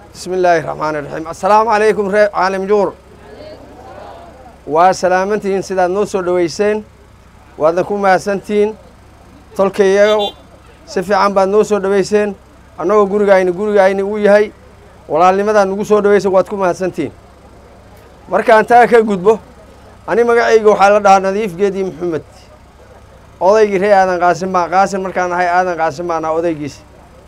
bismi illaahi raxmaani raxiim assalaamu calaykum ree caalim juur waa salaamantihiin sidaad noo soo dhoweyseen waadna ku mahadsantihiin tolkayaga si fiican baad noo soo dhoweyseen annagoo gurigayni gurigayni uu yahay walaalnimadaad nagu soo dhoweyseen waad ku mahadsantihiin markaan taa ka gudbo ani magacayga waxaa la dhahaa nadiif geedi maxamed odaygii ree aadan qaasim baa qaasim markaan ahay aadan qaasim baan ahaa odaygiisi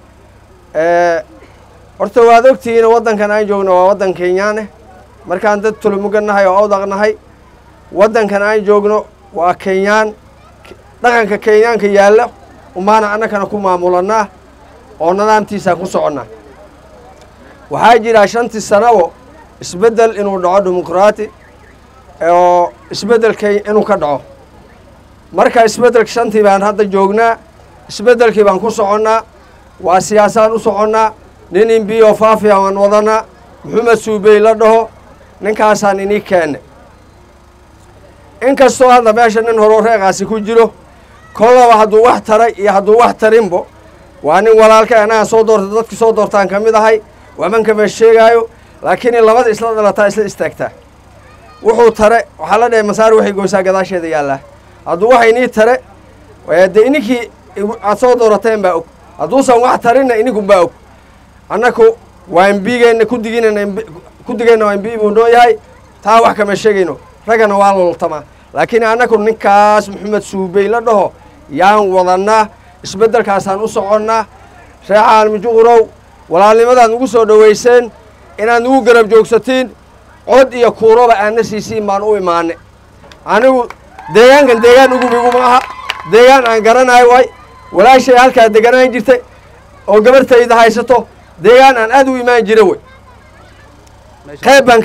horta waad ogtihiin waddankan aan joogno waa waddan kenyaane markaan dad tulumuga nahay oo awdaq nahay waddankan aan joogno waa kenyaan dhaqanka kenyaanka yaalla umaana annakana ku maamulannaa oo nidaamtiisaa ku soconnaa waxaa jira shantii sanabo isbeddel inuu dhaco dimuqraati oo isbeddelka inuu ka dhaco marka isbeddelka shantii baan hadda joognaa isbeddelkii baan ku soconnaa waa siyaasaan u soconnaa nin imbiyo faafiya waan wadanaa maxamed suubey la dhaho ninkaasaan inii keenne inkastoo hadda meesha nin horoo reeqaasi ku jiro kollaba hadduu wax taray iyo hadduu wax tarinbo waa nin walaalka anaga soo doorta dadki soo doortaan ka mid ahay waxban kama sheegaayo laakiin labada isla dhalataa isla istaagtaa wuxuu tare waxaa la dhahay masaar waxay goysaa gadaasheeda yaallaa hadduu waxa inii tare dee ininkii aad soo doorateen baa og hadduusan wax tarinna ininkun baa og annaku waa imbigeenna kudigiinana kudigeenna waa imbi buu noo yahay taa wax kama sheegayno raggana waa loltamaa laakiin annaku ninkaas maxamed suubey la dhaho yaan wadannaa isbeddelkaasaan u soconnaa ree caalmijuqurow walaalnimadaad nagu soo dhoweyseen inaad nagu garab joogsatiin cod iyo kuuroba aadna siisiin baan u imaanay anigu deegaankan deegaan ugu miguma aha deegaan aan garanayo waay walaashay halkaa deganaan jirtay oo gabartayda haysato deegaan aan aad u imaan jira wey qayb baan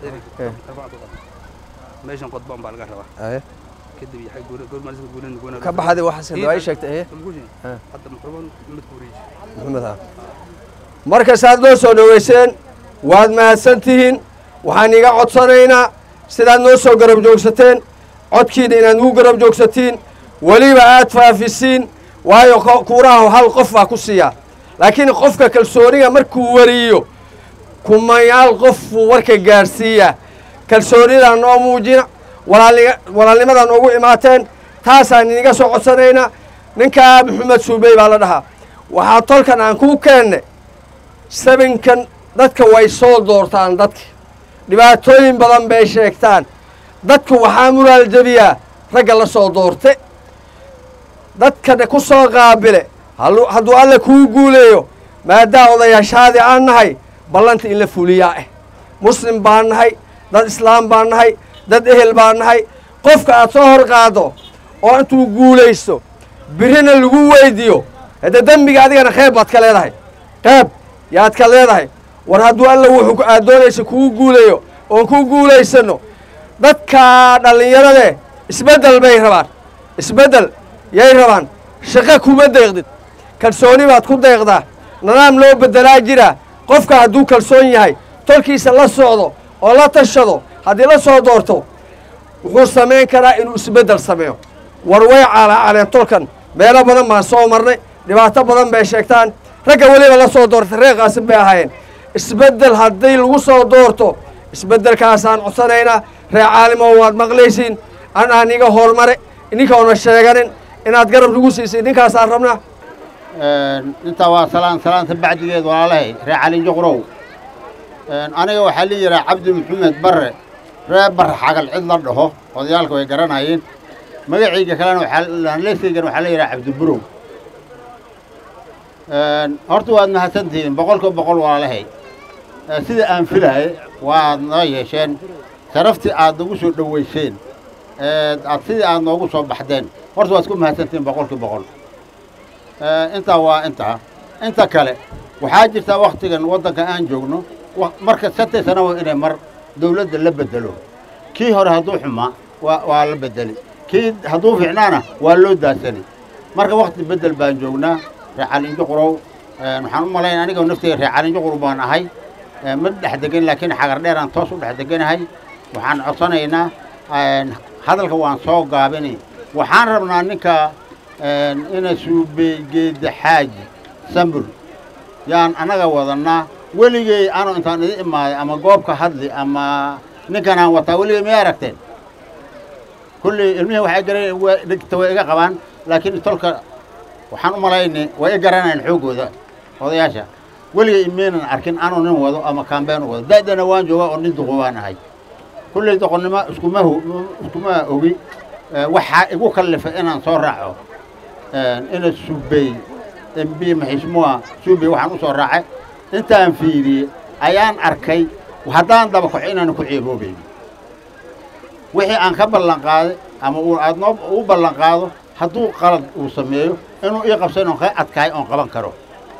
meeshan qodbaan baa laga rabaa kadib yaxay goormaalisa guulen goona ka baxday waxaase ay sheegtay hadda muxuban mid kuuriye maxamed ha marka saad noo soo dhoweyseen waad mahadsan tihiin waxaan iga codsanaynaa sidaad noo soo garab joogsateen codkiina inaad nugu garab joogsatiin weliba aad faafisiin waayo kuuraha hal qof baa ku siiyaa laakiin qofka kalsooniga markuu wariyo kumayaal qof buu warka gaadhsiiyaa kalsoonidaa noo muujina walaalnimadaa noogu imaateen taasaan iniga soo codsanaynaa ninkaa maxamed suubey baa la dhahaa waxaa tolkan aan kuu keenne sabinkan dadka way soo doortaan dadka dhibaatooyin badan bay sheegtaan dadku waxaa muraal jebiyaa ragga la soo doorte dadkana ku soo qaabile hadduu alla kuu guuleeyo maadaa odayaashaadii aan nahay ballanta in la fuliyaa ah muslim baan nahay dad islaam baan nahay dad ehel baan nahay qofka aad soo hor qaado oo intuu guulaysto birina lagu weydiiyo haddee dembiga adigana qeyb baad ka leedahay qeyb yaad ka leedahay war hadduu alla wuxuu aad doonaysa kuu guuleeyo oon ku guulaysanno dadka dhallinyaradee isbeddel bay rabaan isbeddel yay rabaan shaqo kuma deeqdid kalsooni baad ku deeqdaa nidaam loo beddelaa jiraa qofka hadduu kalsoon yahay tolkiisa la socdo oo la tashado haddii la soo doorto wuxuu samayn karaa inuu isbeddel sameeyo war way caalaacaleen tolkan meelo badan baan soo marnay dhibaato badan bay sheegtaan ragga weliba la soo doortay reer qaasim bay ahaayeen isbeddel haddii lagu soo doorto isbeddelkaasaan codsanaynaa ree caalimo waad maqlaysiin an aan iga hormare ininkaona sheeganin inaad garab lagu siisay ninkaasaan rabnaa intaa waa salaan salaanta bacdigeed walaalahay ree calin juqrow aniga waxaa la yidhaha cabdi maxamed barre ree barre xagal cid la dhaho odayaalka way garanayeen magacayga kalena waxaaleyskaygan waxaa la yidhaha cabdiburow horta waad mahadsantihiin boqolka boqol walaalahay sida aan filahay waad noo yeesheen sharaftii aad nagu soo dhoweyseen aad sidii aad noogu soo baxdeen horta waad ku mahadsantihiin boqolkii boqol intaa waa intaa inta kale waxaa jirtaa wakhtigan waddanka aan joogno marka santay sanaba inay mar dawladda la bedelo kii hore hadduu xumaa waa waa la bedeli kii hadduu fiicnaana waa loo daasani marka wakhti beddel baan joognaa ree calinjuqrow waxaan u malayn aniga nafteyga ree calinjuqrow baan ahay ma dhex degan laakiin xagar dheeraan toos u dhex deganahay waxaan codsanaynaa hadalka waan soo gaabini waxaan rabnaa ninka ina suubey geeda xaaji sambur yaan annaga wadannaa weligey anu intaan idin imaaday ama goobka hadli ama ninkan aan wataa weligey miyay aragteen kulley ilmihii waxay garan dhigta way iga qabaan laakiin tolka waxaan u malaynay way i garanayan xooggooda odayaasha weligey imeynan arkin anuu nin wado ama kaambeen u wado da'dana waan joogaa oo nin duqo waan ahay kulley doqonnimo iskuma hu iskuma ogi waxaa igu kallifay inaan soo raaco ina suubey mb maxismuha suubey waxaan u soo raacay intaan fiiriyey ayaan arkay haddaan daba kaco inaanu ku ceeboobayn wixii aan ka ballan qaaday ama uu aad noo u ballan qaado hadduu qalad uu sameeyo inuu ii qabsan oon ka adkaay oon qaban karo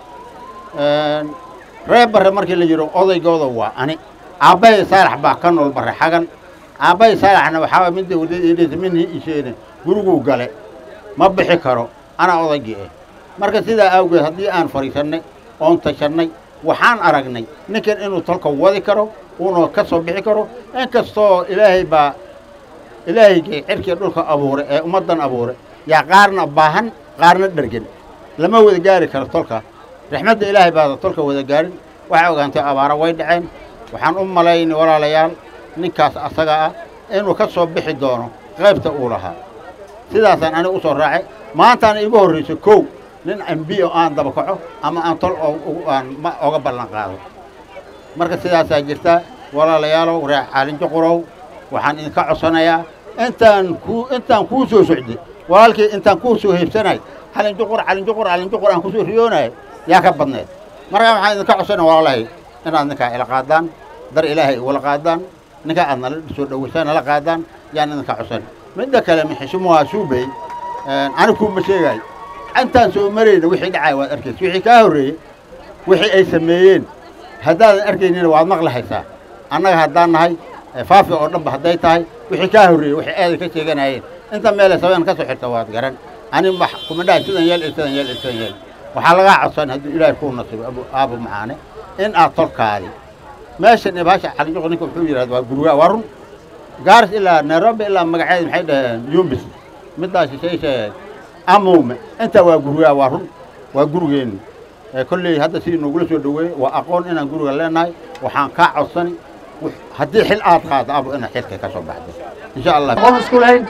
reer barre markii la yidho odaygooda waa ani aabbahay saalax baa ka nool barre xagan aabbahay saalaxna waxaa midda wadadidhisa minii isheene guriguu gale ma bixi karo anaa odaygii ah marka sidaa awgeed haddii aan fadhiisannay oon tashannay waxaan aragnay ninkan inuu tolka wadi karo uuna ka soo bixi karo inkastoo ilaahay baa ilaahaygii cirkii dhulka abuuray ee ummaddan abuuray yaa qaarna baahan qaarna dhergen lama wada gaari karo tolka raxmadda ilaahay baada tolka wada gaarin waxay ogaantay abaara way dhaceen waxaan u malaynay walaalayaal ninkaas asaga ah inuu ka soo bixi doono qaybta uu lahaa sidaasaan aniga u soo raacay maantaana iigu horrayso kow nin mb oo aan daba kaco ama aan tol aan ma oga ballan qaado marka sidaasaa jirta walaalayaalow reer caalinjuqurow waxaan idinka codsanayaa intaan ku intaan kuu soo socday walaalkii intaan kuu soo heybsanay calinjuqur calinjuqur calinjuqur aan kusoo riyoonayo yaa ka badneed markaa waxaan idinka codsanaya walaalahay inaad ninkaa ila qaadaan dar ilaahay igula qaadaan ninkaa aad nala soo dhowaysaan nala qaadaan yaan idinka codsan midda kale mixishimuhaa suubey ani kuuma sheegaayo intaan soo marayna wixii dhacay waad arkaysa wixii kaa horreeyey wixii ay sameeyeen haddaadan arkaynina waad maqlahaysaa annaga haddaan nahay faafi oo dhanba hadday tahay wixii kaa horreeyey wixii aaday ka sheeganayeen inta meelay sabeen ka soo xirta waad garan ani wax kuma dhahay sidan yeel iyo sidan yeel iyo sidan yeel waxaa lagaa codsan hadduu ilaahay kuu nasibo abu aabo macaane in aad tolkaadi meeshan ibahasha calinjuq ninka wuxuu yidhahda waa gurgaa waa run gaaris ilaa nairobi ilaa magaceeda maxay dhaheen yumbis middaas shisheyshe amowme intaa waa gurgaa waa run waa gurigeenni kolley hadda sidii noogula soo dhoweeyey waa aqoon inaan guriga leenahay waxaan kaa codsani haddii xil aad qaado abo inaad xilka ka soo baxdo insha allah qol isku lahayn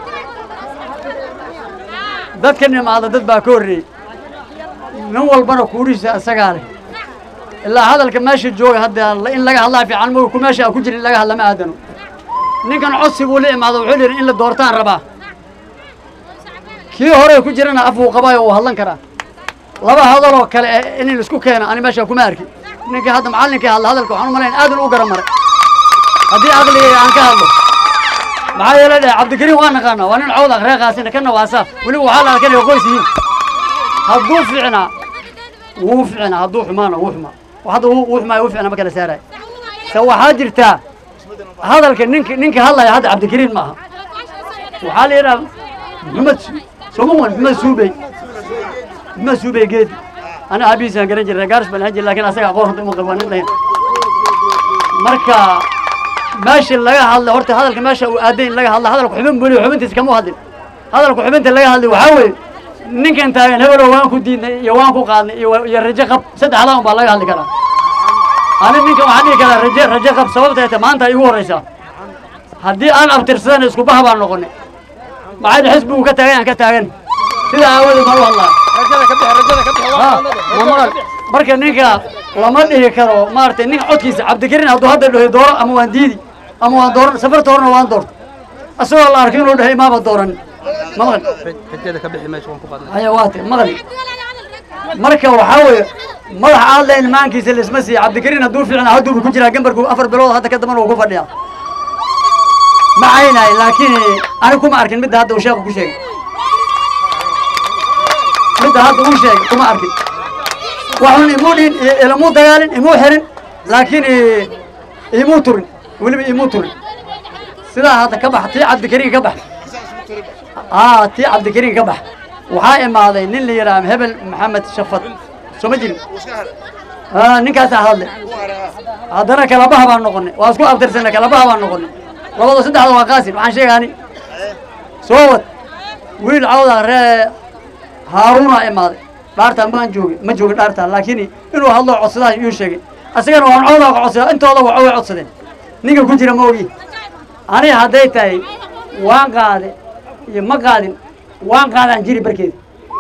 dadka nimaada dad baa ka horreeyey nin walbana kuurihiisa isagaa leh ilaa hadalka meesha jooga hadda in laga hadlaa fiican mooga ku meesha aan ku jirin in laga hadla ma aadano ninkan codsi buu la imaado wuxuu yidhi in la doortaan rabaa kii hore ku jirana afuu qabaayo uu hadlan karaa laba hadaloo kale eh in laisku keeno ani meesha kuma arki ninkii hadda macallinkii hadla hadalka waxaan u malayn aadan u garan maray haddii aqligay aan ka hadlo maxaa yeelay dheh cabdikariim waa naqaanaa waa nin cawd akreeqaasina kana waa saaf weliba waxaa la arkanaya qoys yihiin hadduu ficnaa wuu ficnaa hadduu xumaana wuu xumaa hadda wuu xumaa wuu ficnaa ma kala saaraya se waxaa jirtaa hadalka ninka ninka hadlaya hadda cabdikariim ma aha waxaa la yidhaha maxamed somawan maxamed suubey maxamed suubey geedi ana aabihiisaan garan jiray gaaris baan ahaan jiray lakin asaga aqoon runta uma qabo waa nin dhayn marka meesha laga hadla horta hadalka meesha uu aaday in laga hadla hadalka xubin buli xubintiisa kama hadlin hadalka xubinta laga hadlay waxaa weeye ninkan taagan hebelo waan ku diidnay iyo waan ku qaadnay iyo iyo rajo qab saddexdaa un baa laga hadli karaa ani ninkan waxaan dhihi karaa raje rajo qab sababtay ta maanta igu horraysaa haddii aan abtirsadana isku baha baan noqonay maxay dhi xisbigu ka taagan aan ka taagan sidaa aawadeed baan u hadlaa ha ma maqal marka ninka lama dhihi karo maaragtay nin codkiisa cabdikariin hadduu hadda dhahay dooro ama waan diidi ama waan dooran safarta horena waan doorto asagoo la arkay inuu dhahay maaba dooran ma maqal rajada ka bixi meesha waan ku qaadnay haya waa te maqal marka waxaa weeye madax aad lahayn maankiisa laisma siiya cabdikariin hadduu fiicnaa hadduuba ku jiraa gambarku afar bilood hadda ka dambana uu ku fadhiyaa ma caynahay laakiin ani kuma arkin midda hadda uu sheekhu ku sheegay midda hadda uu sheegay kuma arkin waxun imuu dhihin ilamuu dagaalin imuu xirin laakiin imuu turin weliba imuu turin sidaa hadda ka bax tii cabdikariin ka bax aa tii cabdikariin ka bax waxaa imaaday nin la yidhaha hebel maxamed shafad soo ma jirin ninkaasaa hadlay haddana kalabaha baan noqonay waa isku abtirsanay kalabaha baan noqonay labada saddexda waa qaasin waxaan sheegaani soo wad wiil cawda ree haaruuna imaaday dhaartaa maan joogin ma joogin dhaartaa laakiin inuu hadlo codsadaas iyuu sheegay asagana waan coodaa ka codsada intooda waa way codsadeen ninka ku jira ma ogi aniga hadday tahay waan qaade iyo ma qaadin waan qaadaan jiri barkeeda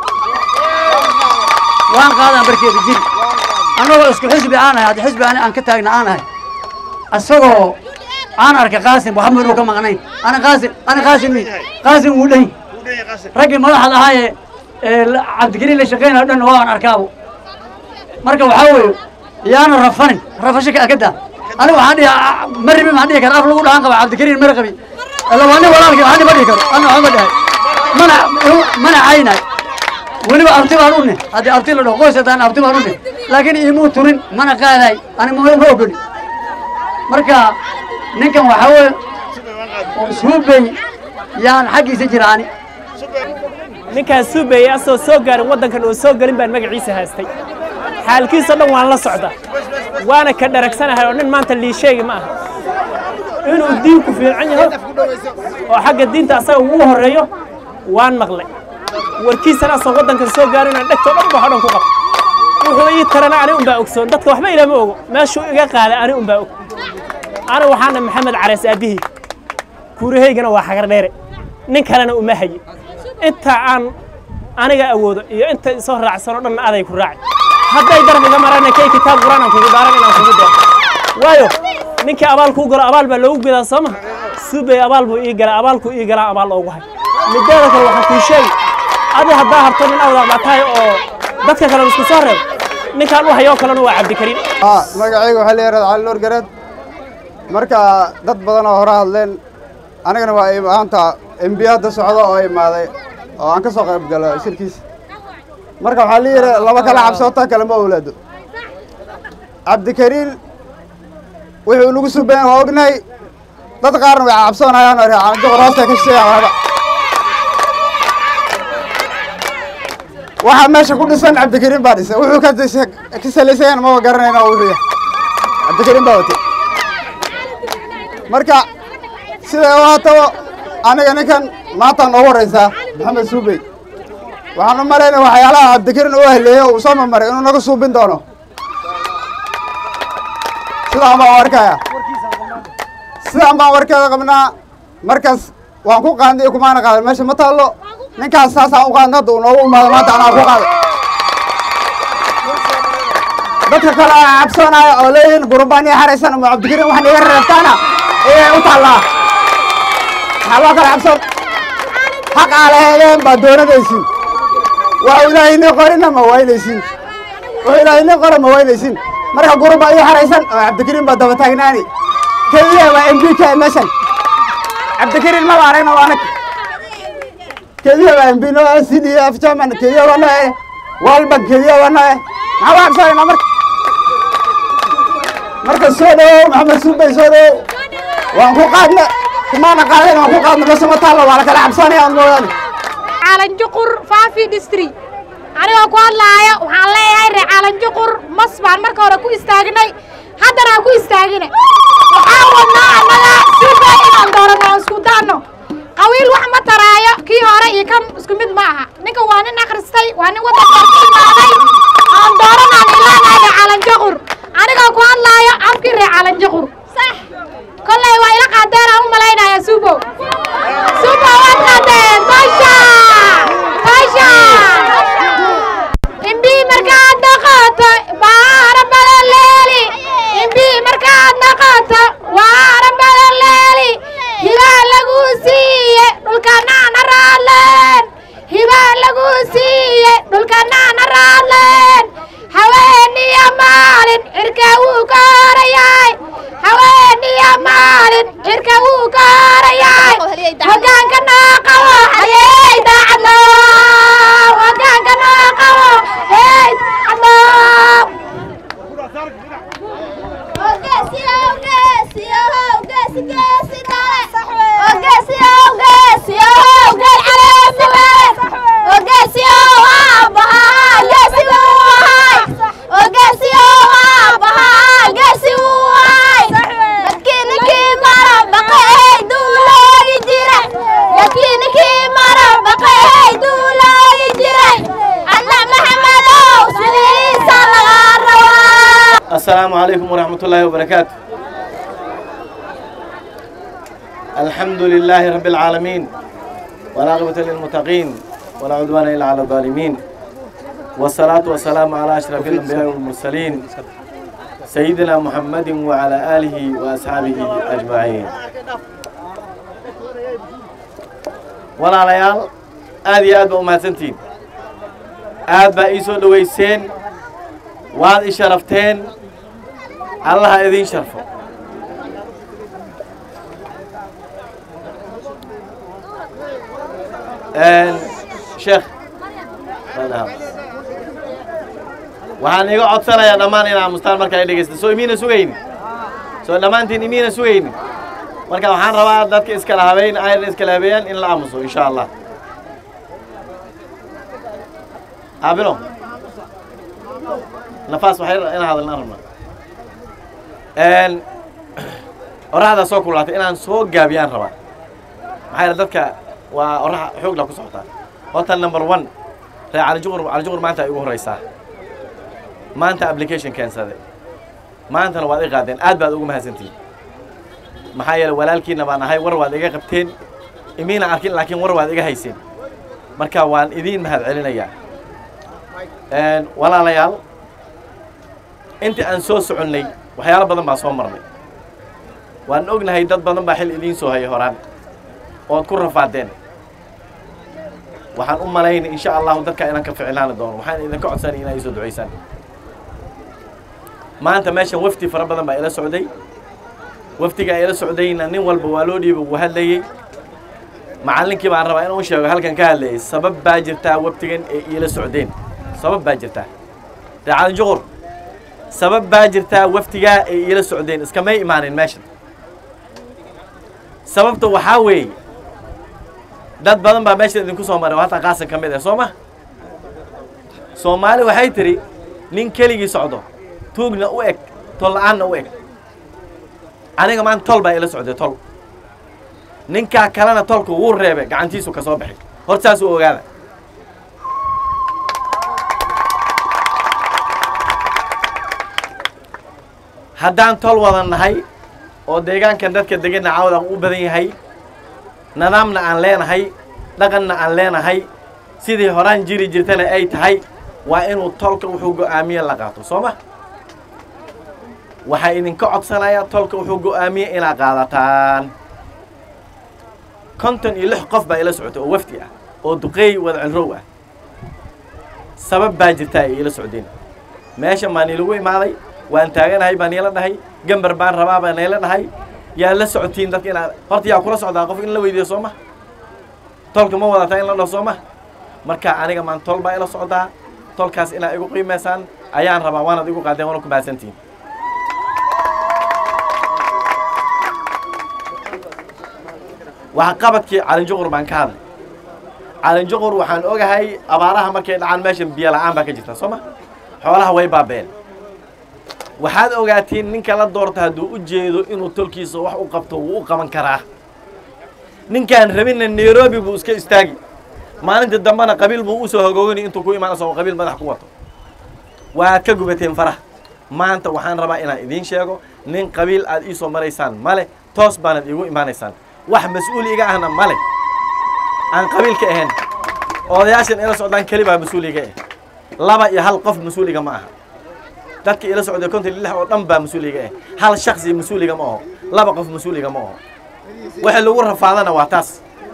waan qaadaan barkeeda jiri annagoo isku xisbi aan ahay hadda xisbi ani aan ka taagna aan ahay asagoo aan arkay qaasim waxba inuu ka maqnayn ana qaasim ana qaasim mi qaasim wuu dhan raggii madaxda ahaayee ee la- cabdikariin la shaqeynayo dhan waa aan arkaabo marka waxaa weeye yaana rafanin rafasho ka akadaa aniga waxaan dhihi ma ribin waxaan dhihi kara af lagu dhahan qaba cabdikariin mara qabi alla waa nin walaalkii waxaan ma dhihi karo ana waxba ma dhahay mana mana caynay weliba abti baan u nih haddii abti la dhaho qoys haddaan abti baan u nih laakiin imuu turin mana qaaday ani ma ma ogoli marka ninkan waxaa weeye oo suubey yaan xaggiisa jiraani ninkaas suubeeyey asoo soo gaarin waddankan oo soo gelin baan magaciisa haystay xaalkiisoo dhan waan la socda waana ka dharagsanahay oo nin maanta lii sheegi ma aha inuu diinku fiican yaho oo xagga diinta asaga ugu horreeyo waan maqlay warkiisana asoo waddankan soo gaarin aan dhegtoo dhan ba hodhan ku qab wuxuu ii tarana ani unbaa ogsoon dadka waxba ilama ogo meeshuu iga qaaday ani unbaa og ani waxaana maxamed carees aabbihii kuurahaygana waa xagar dheere nin kalena uma haye inta aan aniga awoodo iyo inta isoo raacsanoo dhanna aday ku raaci hadday darab iga marana kay kitaab quraan aan kugu dhaaran inaan kugu daro waayo ninkii abaal kuu galo abaal baa loogu gedaa soo ma subay abaal buu ii galaa abaalkuu ii galaa abaal oogu hay mideeda kale waxaan kuu sheegi adi haddaa harto nin awdaa baa tahay oo dadka kale isku soo reebo ninkaan u hayoo kalena waa cabdikariim aa magacayga waxaa la yidhahda cali nuur gareed marka dad badan oo hore hadleen anigana waa i- maanta embi hadda socdo oo imaaday oo aan ka soo qayb galo shirkiisa marka waxaa la yidhi laba kala cabsoota kale ma owlaado cabdikariin wuxuu nagu subayn waa ognahay dad qaarna way cabsoonayaan oo joqor hoosta ka shisheeyaan waxba waxaa meesha ku dhisan cabdikariin baa dhisay wuxuu ka dis- ka salaysayan maba garanayna oo wuxuu yahay cabdikariin baa watay marka siday u haataba aniga ninkan maanta noogu horraysaa maxamed suubey waxaan u malaynaya waxyaalaha cabdikariin uu haleeyo uu soo marmaray inuu naga suubin doono sidaan baan u arkaya sidaan baan warkeeda qabnaa markaas waan ku qaadnay iyo kumaana qaadan meesha ma taallo ninkaas saasaan u qaadnay hadda uu noogu imaado maanta anaa ku qaaday dadka kale aa cabsoonaya oo leeyihiin gurbaan iyo xaraysan ama cabdikariin waxaan iga reebtaana ayay u taallaa maxaa loo kala cabsoon xaq aa laheedeen baa doonadaysiin wax ilaahayni qorina ma waynaysiin wax ilaahayni qora ma waynaysiin marka gurbaa iyo xaraysan oo cabdikariin baa daba taagnaani keliya waa m b k meeshan cabdikariin maba aragna waa anag keliya waa m b no c d f german keliya waa noe walbank keliya waa noe maxaa waa cabsoonayna marka marka soo dhawow maxamed suubey soo dhawow waan ku qaadna kumaana qaadayn waan ku qaadna meesha ma taallo waa la kala cabsanaya aan mooyaane caalanjuqur faafi district anigoo ku hadlaaya waxaan leeyahay reer caalanjuqur mas baan marka hore ku istaagnay haddana aan ku istaagina waxaan wadnaa annaga suuba inaan doorano aan isku daanno qawiil wax ma taraayo kii hore iyo kan isku mid ma aha ninkan waa nin akhristay waa nin waddanka ku imaaday aan dooranaan ilaanahay reer caalanjuqur anigoo ku hadlaayo afkii reer caalanjuqur sax kolley waa ila qaadeen aan u malaynayaa suubow suubow waad qaadeen basha basha imbii markaad noqoto baara badan leeli imbii markaad noqoto waara badan leeli hibaa lagu siiye dhulkanaana raadleen hibaa lagu siiye dhulkanaana raadleen haweeniya maalin cirka wuu ka horayaay haweeniya maalin cirka wuu ka horayaay hogaanka noo qabo hayey daacadno hogaanka noo qabo hey daacadno asalaamu السلام عليكم ورحمة الله وبركاته الحمد لله رب العالمين والعاقبة للمتقين ولا عدوان إلا على الظالمين والصلاة والسلام على أشرف الأنبياء والمرسلين سيدنا محمد وعلى آله وأصحابه أجمعين ولا ليال آدي آد بأمهاتنتين آد بأيسو دويسين واد إشرفتين الله إذين شرفه sheekh waxaan iga codsanayaa dhammaan in aamustaan marka ay dhegeysta soo imiina sugayni soo dhammaantiin imiina sugayni marka waxaan rabaa dadka iskala habeyn ayna iskala habeeyaan in la aamuso insha allah aabilo nafaas waxay in hadalna rabnaa oraxda soo kululaatay inaan soo gaabiyaan rabaa maxaa yeele dadka waa oraxa xoogla ku socotaa horta number one ree calijuqur calijuqur maanta ay ugu horreysaa maanta application keensade maantana waad i qaadeen aad baad ugu mahadsantihin maxaa yeele walaalkiina baan ahay war waad iga qabteen imiina arkin laakiin war waad iga hayseen marka waan idiin mahad celinayaa walaalayaal intii aan soo soconnay waxyaalo badan baa soo marnay waan ognahay dad badan baa xil idiin soo hayay horaan ood ku rafaadeen waxaan u malaynay insha allahu dadka inaan ka ficlaani doono waxaan idinka codsanay inaa isoo ducaysaan maanta meeshan wafdi fara badan baa ila socday wafdigaa ila socdayna nin walba waa loo dhiibay wuu hadlayey macallinkii baan rabaa inuu sheego halkan ka hadlayay sabab baa jirtaa wafdigan ee iila socdeen sabab baa jirtaa reecalin juqur sabab baa jirtaa wafdigaa ay iila socdeen iskamay imaanin meeshan sababta waxaa weeye dad badan baa meeshan idinku soo maray oo hataa qaasan ka mid ah soo ma soomaali waxay tidhi nin keligii socdo tuugna u eg tol la-aanna u eg aniga maanta tol baa ila socday tol ninkaa kalena tolku wuu reebay gacantiisu ka soo baxay hor saas u ogaada haddaan tol wada nahay oo deegaankan dadka degana cawda u badan yahay nidaamna aan leenahay dhaqanna aan leenahay sidii horaan jiri jirtana ay tahay waa inuu tolka wuxuu go'aamiye la qaato soo ma waxaa idinka codsanayaa tolka wuxuu go'aamiye inaad qaadataan konton iyo lix qof baa ila socotay oo wafdi ah oo duqeey wada cilrow ah sabab baa jirtaa ay ila socdeen meeshan baa niilagu imaaday waan taaganahay baa niila dhahay gambar baan rabaa baa niila dhahay yaa la socotiin dadka inaad horta yaa kula socdaa qof in la weydiiyo soo ma tolka ma wadataa in la dhaho soo ma marka aniga maan tol baa ila socdaa tolkaas inaad igu qiimaysaan ayaan rabaa waanaad igu qaadeen waana ku mahadsantihin waxa qabadkii calinjuqur baan ka hadlay calinjuqur waxaan ogahay abaaraha markay dhacaan meeshan biyo la'aan baa ka jirta soo ma xoolaha way baabeen waxaad ogaatiin ninka la doorta hadduu u jeedo inuu tolkiisa wax u qabto wuu u qaban karaa ninkaan rabinna nairobi buu iska istaagi maalinta dambena qabiil buu usoo hogoogani intuu ku imaan isagoo qabiil madax ku wato waad ka gubateen faraha maanta waxaan rabaa inaan idiin sheego nin qabiil aad ii soo maraysaan male toos baanad iigu imaanaysaan wax mas-uul iga ahna male aan qabiil ka ahayn odayaashan ila socdaan keli baa mas-uul iga ah laba iyo hal qof mas-uul iga ma aha dadka ila socday konton iyo lix oo dhan baa mas-uul iga ah hal shaksi mas-uul iga ma aho laba qof mas-uul iga ma aho waxa lagu rafaadana waa taas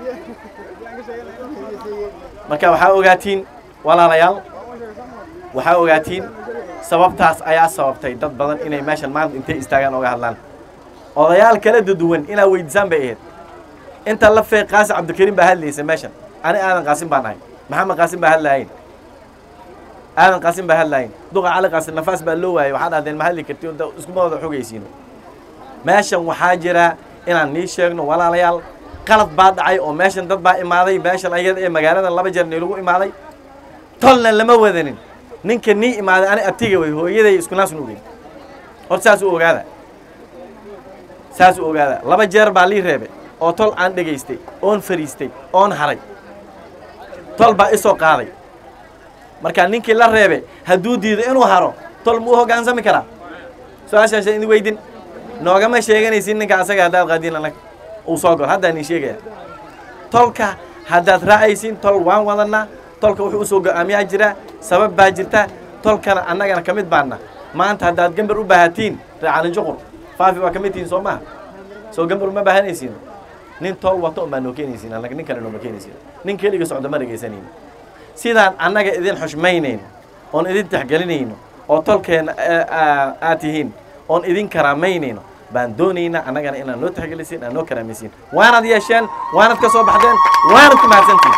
marka waxaa ogaatiin walaalayaal waxaa ogaatiin sababtaas ayaa sababtay dad badan inay meeshan maanta intay istaagaan oga hadlaan odayaal kala duduwan inaad weydiisaan bay ahayd inta la feeq qaasi cabdikariim baa hadlaysa meeshan ani aadan qaasim baan ahay maxamed qaasim baa hadlahayn aadan qaasim baa hadlahayn duqa cali qaasim nafaas baa loo waayay waxaa dhahdeen ma hadli karti iskuma wada xogaysiino meeshan waxaa jira inaan nii sheegno walaalayaal qalad baa dhacay oo meeshan dad baa imaaday meeshan ayada ee magaalada laba jeer niilagu imaaday tolna lama wadanin ninka nii imaaday ani abtiga wey hooyaday isku naas nuugin horta saas u ogaada saas u ogaada laba jeer baa lii reebay oo tol aan dhegaystay oon fariistay oon haray tol baa isoo qaaday markaa ninkii la reebay hadduu diido inuu haro tol muu hoggaansami karaa su-aashaasha idin weydin noogama sheeganaysin ninka asaga haddaad qaadiin anag uu soo galo haddaan idin sheegaya tolka haddaad raacaysin tol waan wadanaa tolka wuxuu usoo go-aamiyaa jira sabab baa jirta tolkana annagana ka mid baana maanta haddaad gambar u baahatiin reecalin juqur faafi waa ka mid tihiin soo maha soo gambar uma baahanaysiin nin tol wato un baa noo keenaysiin annaga nin kale nooma keenaysiin nin keliga socda ma dhegaysanayno sidaan annaga idin xushmaynayno oon idin tixgelinayno oo tolkeena aad tihiin oon idin karaamaynayno baan doonaynaa annagana inaad noo tixgelisiin aad noo karaamaysiin waanad yeesheen waanad ka soo baxdeen waanad ku mahadsantihin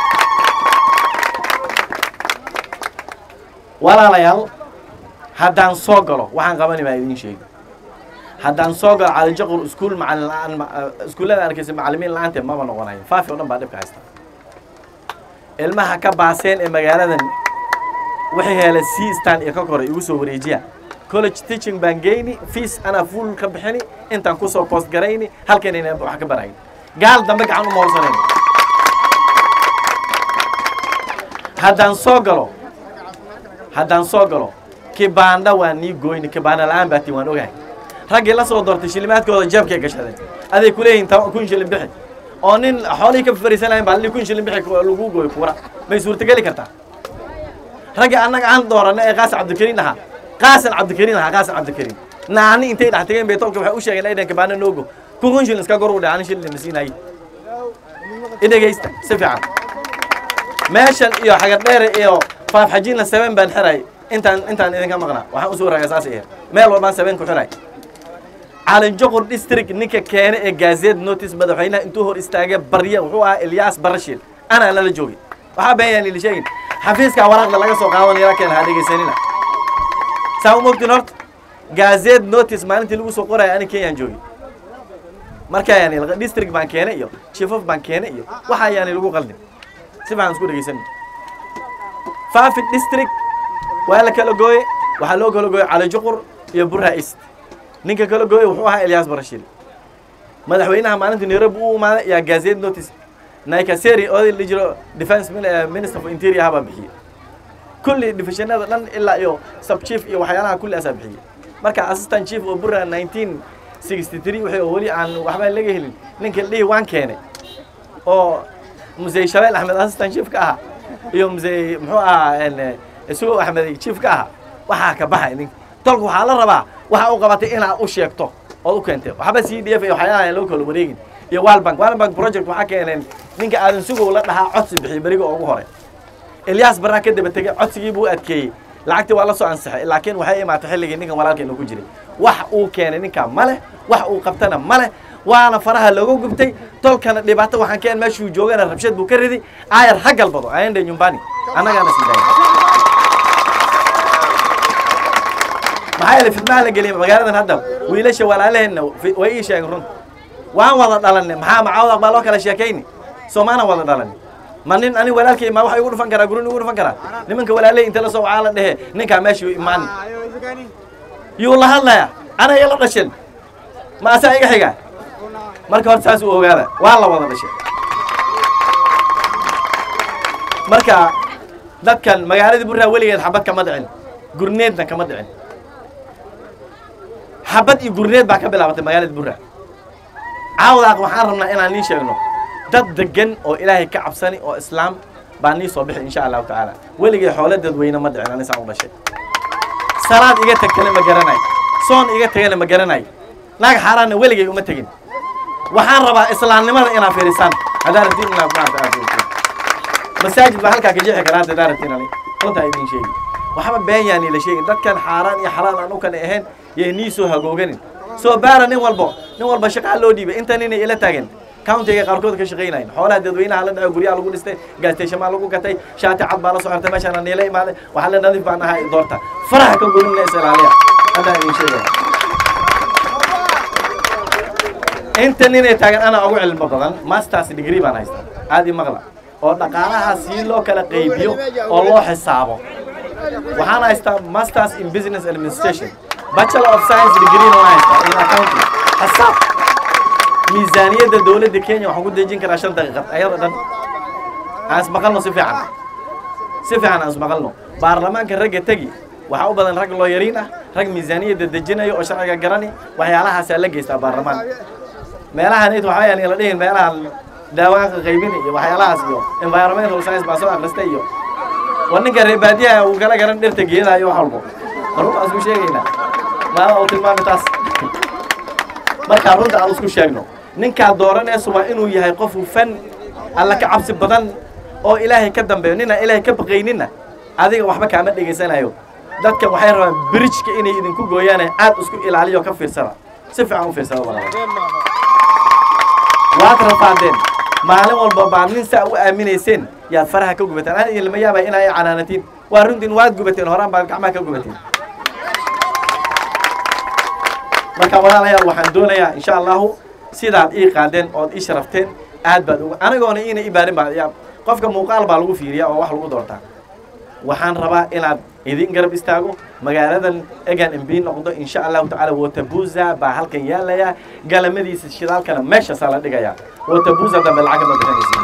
walaalayaal haddaan soo galo waxaan qabani baa idin sheegi haddaan soo galo calijaqur iskuul macalin la-aan iskuullada arkaysa macalimiin la-aanteed maba noqonayo faafi oo dhan baa dhibka haysta ilmaha ka baaseen ee magaaladan waxay heleen c stan iyo ka koray igu soo wareejiya college teaching baan geyni fees anaa fuul ka bixini intaan kusoo post garayni halkanayna wax ka barayn gaal dambe gacan uma horsanayn haddaan soo galo haddaan soo galo kibaandha waa nii goyni kibaandha la-aan baatiin waan ogahay raggii la soo doortay shilimaadkooda jeebkay gashadeen aday ku leeyihin ta kun shilin bixi oo nin xoolihii ka fariisanayn baa li kun shilin bixi lagu gooy kuura may suurtageli kartaa raggii annaga aan dooranay ee qaasin cabdikariin ahaa qaasin cabdikariin ahaa qaasin cabdikariin naani intay dhex tageen bay tolka waxay u sheegeen aydan kibaandha noogo kun kun shilin iska gor u dheh ani shilin na siinayay idhegaysta si fiican meeshan iyo xagadheere iyo faafxajiinla seven baan xiray intaan intaan idinka maqnaa waxaan usoo raagay saas aheed meel walbaan seven ku xiray calinjoqor district ninka keene ee gaazeed notice madaxweynaha intuu hor istaagay barya wuxuu ahaa ilyaas barashiil anaa lala joogay waxaa beenyaan lila sheegin xafiiskaa waraaqda laga soo qaadan yala keen ha dhegaysanina saa u mogtin horta gaazeed notice maalintii lagu soo qoraya ani kenyaan joogay markaa yani district baan keene iyo chief of baan keene iyo waxaa yaani lagu qaldin si fiican isku dhegaysan faafi district waa la kala gooye waxaa loo kala gooye calijuqur iyo burra east ninka kala gooye wuxuu ahaa elyaas barashiil madaxweynaha maalinta nairobi u imaaday yaa gazette notice naikaseri oday la jiro defense minister for interior ahaa baa bixiyey kulli divisionada dhan ilaa iyo sub chief iyo waxyaalaha kulli asaa bixiyey marka assistant chief oo burra nineteen sixty three waxay oo weli aan waxbaan laga helin ninka dhihi waan keenay oo musey shabeel axmed assistant chief ka ahaa iyo musey muxuu ahaa isugo axmed chief ka ahaa waxaa ka baxay ninka tolka waxaa la rabaa waxa u qabatay inaad u sheegto ood u keentay waxba c d f iyo waxyaalaha loo kala wareegin iyo walbank walbank project waxaa keeneen ninka aadan sugow la dhahaa codsi bixiy beriga ugu hore elyaas barraa ka daba tegey codsigii buu adkeeyey lacagtii waa la soo ansixay laakiin waxay imaatay xilligii ninkan walaalkeena ku jiray wax uu keenay ninkaa ma leh wax uu qabtana ma leh waana faraha looga gubtay tolkana dhibaato waxaan keen meeshuu joogana rabshad buu ka ridi aayar ha galbado ayande nyumbani annagaana sidaaya maxaa yeelay fidmaha la geliyay magaaladan hadda wiilasha walaalaheenna way ii sheegeen runta waan wada dhalanay maxaa macaawda baa loo kala sheekayni soomaana wada dhalanay ma nin ani walaalkay ma waxa igu dhufan karaa gurin igu dhufan karaa nimanka walaalay inta la soo wacaa la dhehe ninkaa meesha imaan yuu la hadlaya ana ila dhashin ma asaa iga xiga marka horta saas u ogaada waa la wada dhashay marka dadkan magaaladii burraa weligeed xabad kama dhicin gurneedna kama dhicin xabad iyo gurneed baa ka bilaabatay magaalada burra caawdaaq waxaan rabnaa inaan nii sheegno dad degan oo ilaahay ka cabsani oo islaam baa nii soo bixi insha allahu tacaala weligay xoolo dadweyne ma dhicin anisaan u dhashay salaad iga tagtana ma garanay soon iga tagana ma garanay naag xaaraanna weligay uma tegin waxaan rabaa islaamnimada inaad fiirisaan haddaa rabtiin inaad maanta aad fiirisaan masaajid baa halkaa ka jeexi karaa hadda haddaa rabtiin ani runtaa idiin sheegi waxba been yaani la sheegin dadkan xaaraan iyo xalaal aan u kala ahayn yay nii soo hagooganin soo baara nin walbo nin walba shaqaa loo dhiibay inta ninay ila taagan countiga qaarkood ka shaqaynayn xoolaha dadweynaha la dhaco guryaha lagu dhistay gaastashamaa lagu gatay shaati cad baa la soo xirtay meeshaana niila imaaday waxaa la nadiif baan ahay doorta faraha ka goynina is ilaaliya haddaan idin sheegaya inta ninay taagan anaa ugu cilmo badan masters degree baan haystaa aad i maqla oo dhaqaalaha si loo kala qaybiyo oo loo xisaabo waxaan haystaa masters in business administration bachelor of science degree waan haystaa in accounting xisaab miisaaniyadda dowladda kenya waxaan ku dejin karaa shan daqiiqad ayada dhan aan ismaqalno si fiican si fiican aan ismaqalno baarlamaanka ragga tegi waxaa u badan rag looyariin ah rag miisaaniyadda dejinayo oo sharciga garani waxyaalahaasaa la geystaa baarlamaan meelahan it waxaa yaan la dhihin meelahan daawaanka qaybin iyo waxyaalahaas iyo environmental science baa soo akhristay iyo war ninka reer baadiyaha uu kala garan dhirta geedaha iyo wax walbo runta aan isku sheegaynaa maama uu tilmaami taas markaa runta aan isku sheegno ninkaa dooranayso waa inuu yahay qof hufan alla ka cabsi badan oo ilaahay ka dambeeyo ninaan ilaahay ka baqayninna adiga waxba kaama dhegaysanayo dadkan waxay rabaan bridgeka inay idinku gooyaane aad isku ilaaliyo ka fiirsada si fiican u fiirsada walaal waad rafaadeen maalin walba baa nin saa u aaminayseen yaad faraha ka gubateen ana idin lama yaabay inaa i canaanatiin waa runtiin waad gubateen horaan baad gacmaha ka gubateen marka walaalayaal waxaan doonayaa insha allahu sidaad ii qaadeen ood ii sharafteen aad baad uga anigoona iina i baarin baa yaa qofka muuqaal baa lagu fiiriyaa oo wax lagu doortaa waxaan rabaa inaad idin garab istaago magaaladan egan mb noqdo insha allahu tacaala watabuza baa halkan yaalaya galamadiisa shidaalkana meeshaasaa la dhigayaa watabuza dambe lacag ma bixinaysiin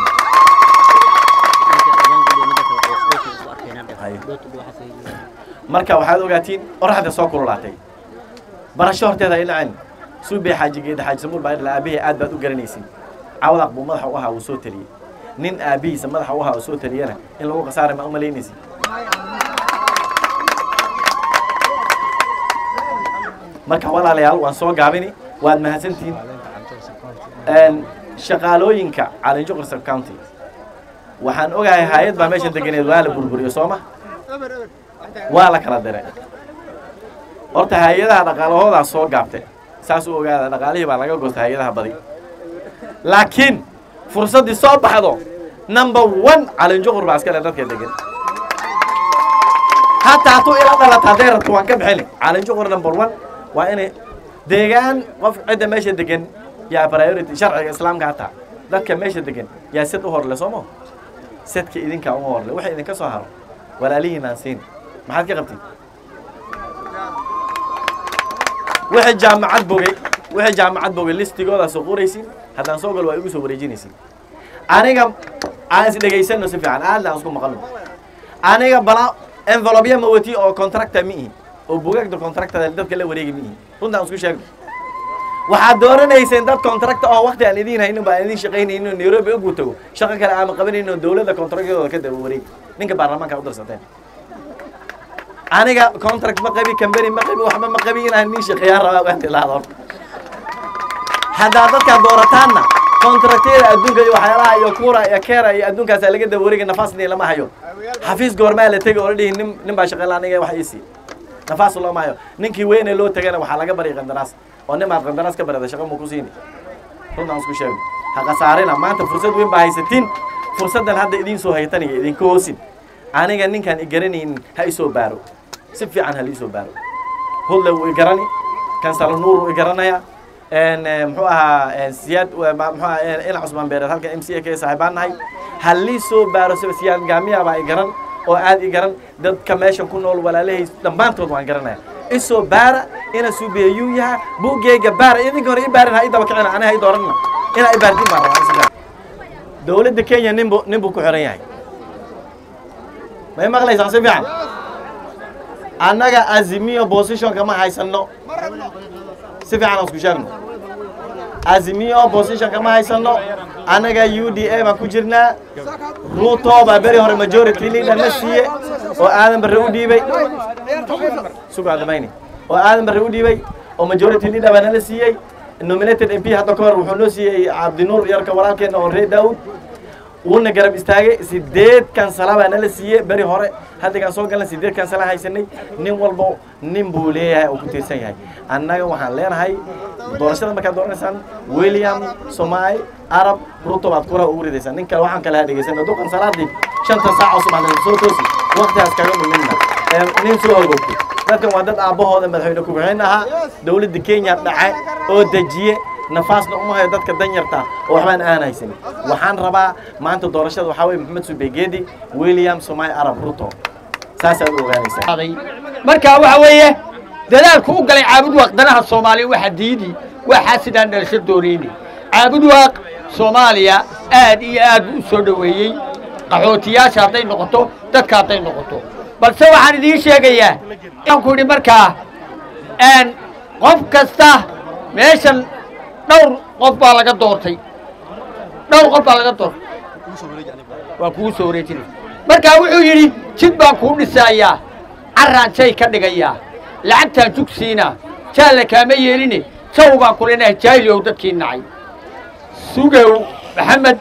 marka waxaad ogaatiin oraxda soo kululaatay barasho horteeda ay dhaceen suubey xaajigeeda xaaji samuul baa idhala aabihii aad baad u garanaysin cawdaq buu madaxa u ahaa uu soo taliyey nin aabihiisa madaxa u ahaa uu soo taliyana in lagu khasaaray ma u malaynaysin marka walaalayaal waan soo gaabini waad mahadsantihiin shaqaalooyinka calinjuqur sub county waxaan ogahay hay-ad baa meeshan deganeed waa la burburiyo soo ma waa la kala diray horta hay-adaha dhaqaalahoodaa soo gaabte saas u ogaada dhaqaalihii baa laga goostay hay-adaha badi laakiin fursaddii soo baxdo number one calinjuqur baa iskale dadka degan hataa hatuu ila dhalata hadday rabto waan ka bixini calinjuqur number one waa inay deegaan qof cidda meesha degan yaa priority sharciga islaamka hataa dadka meesha degan yaa sid u horle soo ma sidka idinkaa uma horle waxa idinka soo haro walaalihiinaan siin maxaad ka qabtid wixii jaamacad bogay wixii jaamacad bogay listigoodaa soo qoraysin haddaan soo galo waa igu soo wareejinaysin aniga aan is dhegaysano si fiican aadna aan isku maqalno aniga bala envelopya ma wati oo contracta ma ihi oo bugaagda contractada dadka la wareegi ma ihi runta aan isku sheegno waxaad dooranayseen dad contracta oo wakti aan idiin haynin baan idiin shaqaynaynin oo nairobi ugu tago shaqo kale aama qabanaynin oo dowladda contractadooda ka daba wareegi ninka baarlamaanka u dirsateen aniga contract ma qabi company ma qabi waxba ma qabi inaan nin shaqeeyaan rabaa waan tilaado haddaa dadkaa doorataanna contractyada adduunka iyo waxyaalaha iyo kuura iyo keera iyo adduunkaasaa laga daba wareegi nafaasni lama hayo xafiis goormaa la tegi oo la dhihi nin nin baa shaqeyn aniga wax ii sii nafaas looma hayo ninkii weyne loo tagana waxaa laga baryay qandaraas oo nin baad qandaraas ka barada shaqo mu ku siini runtaan isku sheego ha khasaarina maanta fursad weyn baa haysatiin fursaddan hadda idiin soo haytaniga idinka hoosin aniga ninkaan i garanaynin ha isoo baaro si fiican ha liisoo baaro hudle wuu i garani kansalo nuur wuu i garanaya muxuu ahaa siyaad muxuu ahaa ina cusmaan beereed halka m c a ka saaxiibaan nahay ha liisoo baaro siba siyaad gaamiya baa i garan oo aad i garan dadka meeshan ku nool walaalahay dhammaantood waan garanaya isoo baara ina suubiyayuu yaha buuggeega baara idinka hore i baarin ha i daba kicina aniga ha i dooranina inaa i baartin baan rabaa dowladda kenya ninbu nin buu ku xiran yahay may maqlaysaa si fiican annaga azimiyo positionka ma haysano si fiican aan isku sheegno azimiyo positionka ma haysano annaga u d a baan ku jirnaa ruto baa beri hore majority leader na siiye oo aadan barre u dhiibay sugaadamayni oo aadan barre u dhiibay oo majority leader baa nala siiyey nominated mp hadda ka hor wuxuu noo siiyey cabdinuur yarka walaalkeena oo ree daawud wuuna garab istaagay sideed kansala baa nala siiyey beri hore haddigaan soo galna sideed kansala haysanay nin walbo nin buu leeyahay oo ku tiirsan yahay annaga waxaan leenahay doorashada markaad dooranaysaan william somaali arab ruto baad kuraha ugu ridaysaan nin kale waxaan kale ha dhegeysan hadduu kansalaadii shanta saac oo subaxda soo toosi waktigaas kaga dhumina nin soo horgogtay dadkan waa dad aabbahooda madaxweyne ku-xigeen ahaa dowladda kenya dhace oo dejiye nafaasna uma hayo dadka danyarta oo waxbaan aan haysanin waxaan rabaa maanta doorashada waxaa weye maxamed subegeedi william somai arab ruto saasaad u ogaanaysaa marka waxa weeye dadaalku u galay caabud waaq danaha soomaaliya waxa diidi waxaa sidaan dhalasho doonayni caabud waaq soomaaliya aad iyo aad buu u soo dhoweeyey qaxootiyaasha hadday noqoto dadka hadday noqoto balse waxaan idiin sheegayaa aan ku idhi markaa n qof kasta meeshan dhowr qof baa laga doortay dhowr qof baa laga doortay waa kugu soo wareejinay markaa wuxuu yidhi jid baan kuu dhisayaa carraan jay ka dhigayaa lacagtaan jugsiina jaalla kaama yeeline jaw baan ku leenahay jaahiliow dadkii nacay sugow maxamed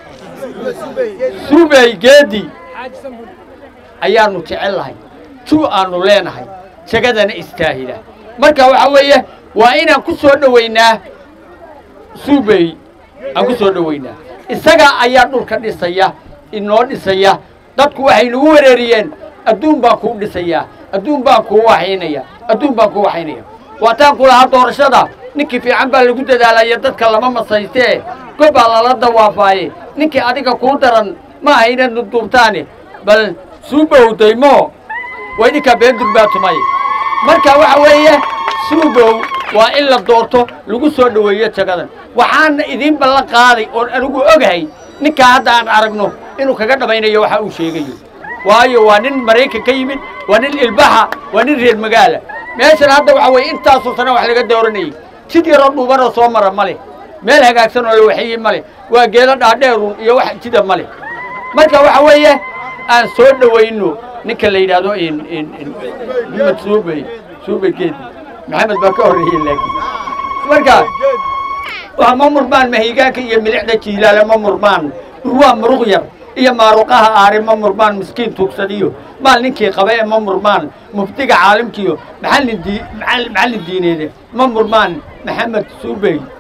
subey geedi ayaanu jecel lahay ju aanu leenahay jagadana istaahila marka waxaa weeye waa inaan ku soo dhowaynaa subey aan ku soo dhowaynaa isaga ayaa dhulka dhisaya inoo dhisaya dadku waxay nagu wereeriyeen adduun baan kuu dhisayaa adduun baan kuu waxaynaya adduun baan kuu waxaynaya waataan ku lahaa doorashada ninkii fiican baa lagu dadaalaya dadka lama masaystee gobbaa lala dawaafaaye ninkii adiga kuu daran ma aha inaad nuduubtaane bal suubow daymo waa idinkaa beendur baa tumay marka waxa weeye suubow waa in la doorto lagu soo dhoweeyo jagadan waxaana idiin ballan qaaday oon anigu ogahay ninkaa hadda aan aragno inuu kaga dhammaynayo waxa uu sheegayo waayo waa nin maraykan ka yimid waa nin ilbaxa waa nin reer magaala meeshan hadda waxa weeye intaasoo sana wax laga dooranayay jid yaroo dhuubanoo soo mara ma leh meel hagaagsan oo la waxeeyey ma leh waa geedo dhaadheerun iyo wax jida ma leh marka waxa weeye aan soo dhowayno ninka la yidhaahdo maxamed suubey suubey geedi maxamed baa ka horreeyey laakiin marka waa ma murmaan mahigaanka iyo milixda jiilaale ma murmaan urwaa muruq yar iyo maaruqaha aare ma murmaan miskiin tuugsadiyo maal ninkii qaba ee ma murmaan muftiga caalimkiyo maxallin dii maxallin diineede ma murmaan maxamed suubey